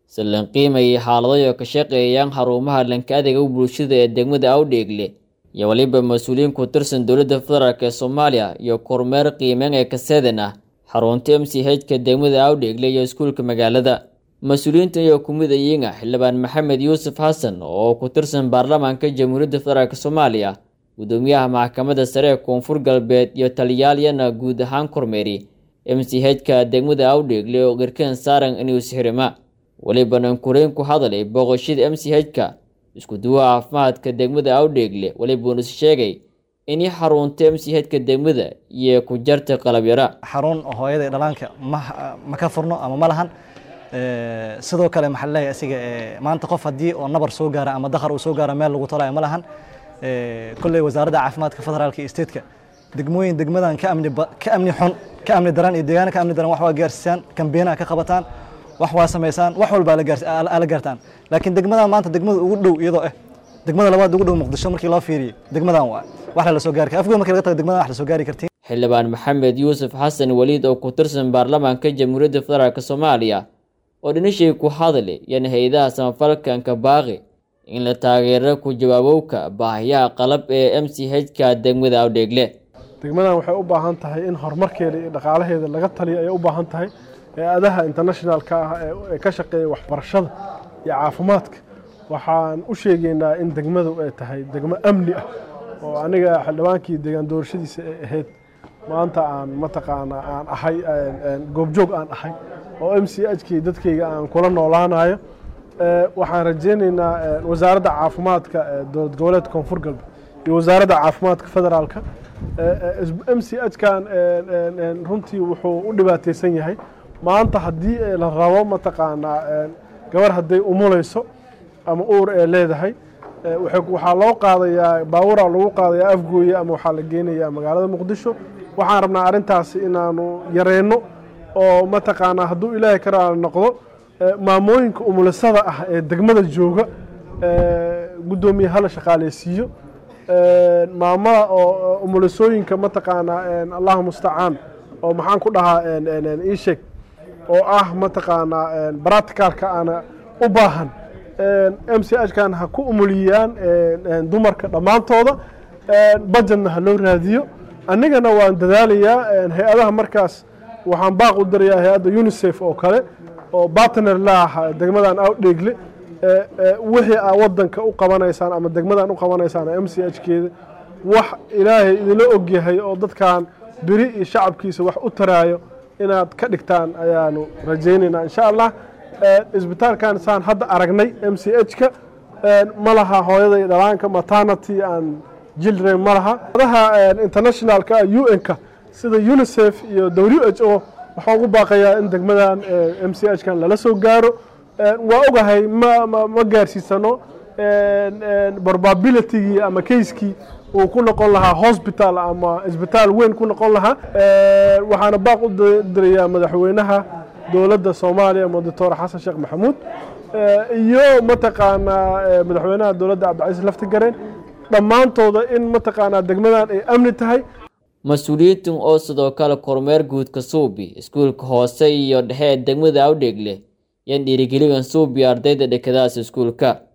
si lan qiimayay xaaladayo ka shaqeeyaan xarumaha lanka adeega bulshada ee degmada awdheegle iyo weliba mas-uuliyiin ku tirsan dowladda federaalk ee soomaaliya iyo kormeer qiimeyn ee kaseedan ah xarunta m c h-ka degmada awdheegle iyo iskuulka magaalada mas-uuliyiintan iyo kumid ayiinga xildhibaan maxamed yuusuf xasan oo ku tirsan baarlamaanka jamhuuriyadda federaalk soomaaliya gudoomiyaha maxkamadda sare ee koonfur galbeed iyo taliyaalyana guud ahaan kormeeri m c h-ka degmada awdheegle oo qirkeen saaran inuu sixirima welibana kureyn ku hadalay booqashada m c h-ka isku duwaha caafimaadka degmada awdheegle welibuuna is sheegay inay xarunta m c h-ka degmada iyo ku jarta qalab yara xarun hooyada iyo dhalaanka ma ma ka furno ama ma lahan sidoo kale maxaa leeyahay asiga maanta qof haddii oo nabar soo gaara ama dakhar uu soo gaara meel lagu talayo ma lahan kolley wasaaradda caafimaadka federaalka iyo statetka degmooyin degmadan ka amni ka amni xun ka amni daran iyo deegaana ka amni daran wax waa gaarsiisaan kambeenaha ka qabataan wax waa samaysaan wax walba ala gaartaan laakiin degmadan maanta degmada ugu dhow iyadoo ah degmada labaad ugu dhow muqdisho markii loo fiiriyey degmadan waa wax la soo gaari afgood markii laga tago degmadan wax la soo gaari kartiin xildhibaan maxamed yuusuf xasan waliid oo ku tirsan baarlamaanka jamhuuriyadda federaalk soomaaliya oo dhinashii ku hadli yana hay-adaha samafalkanka baaqi in la taageero ku jawaabowka baahiyaha qalab ee m c h-ka degmada awdheegle degmadan waxay u baahan tahay in horumarkeeda iyo dhaqaalaheeda laga taliyo ayay u baahan tahay hay-adaha internationalka ah ee ka shaqeeya waxbarashada iyo caafimaadka waxaan u sheegaynaa in degmadu ay tahay degmo amni ah oo aniga xildhibaankii deegaan doorashadiisa ay ahayd maanta aan mataqaanaa aan ahay goobjoog aan ahay oo m c h-kii dadkayga aan kula noolaanayo waxaan rajaynaynaa wasaaradda caafimaadka dowlad goboleedka koonfur galbeed iyo wasaaradda caafimaadka federaalka m c h-kan runtii wuxuu u dhibaateysan yahay maanta haddii la rabo mataqaanaa gabar hadday umulayso ama uur ee leedahay waxaa loo qaadayaa baawura lagu qaadayaa afgooye ama waxaa la geynayaa magaalada muqdisho waxaan rabnaa arrintaasi inaanu yareyno oo mataqaanaa hadduu ilaahay ka raali noqdo maamooyinka umulisada ah ee degmada jooga guddoomiye hala shaqaaleysiiyo maamada oo umulisooyinka mataqaanaa allahu mustacaan oo maxaan ku dhahaa ii sheeg oo ah mataqaanaa bracticalka aana u baahan m c h-kan ha ku umuliyaan dumarka dhammaantooda bajetna ha loo raadiyo anigana waan dadaalayaa hay-adaha markaas waxaan baaq u dirayaa hay-adda unisef oo kale oo bartner laah degmadan awdheegle wixii aa wadanka u qabanaysaan ama degmadan u qabanaysaan m c h keeda wax ilaahay idinla ogyahay oo dadkan beri iyo shacabkiisa wax u taraayo inaad ka dhigtaan ayaanu rajaynaynaa insha allah isbitaalkan saan hadda aragnay m c h-ka ma laha hooyada iyo dhalaanka maternity and children ma laha adaha internationalka u n-ka sida unisef iyo w h o waxaa ugu baaqayaa in degmadan m c h-kan lala soo gaaro waa ogahay ma ma gaarsiisano probabilitygii ama kayskii uu ku noqon lahaa hosbital ama isbitaal weyn ku noqon lahaa waxaana baaq u dirayaa madaxweynaha dowladda soomaaliya doctor xasan sheekh maxamuud iyo mataqaanaa madaxweynaha dowladda cabdicasiis laftigareen dhammaantooda in mataqaanaa degmadan ay amni tahay mas-uuliyiintan oo sidoo kale kormeer guudka suubi iskuulka hoose iyo dhexe ee degmada awdheegle yan dhiirigeligan suubi ardayda dhekadaas iskuulka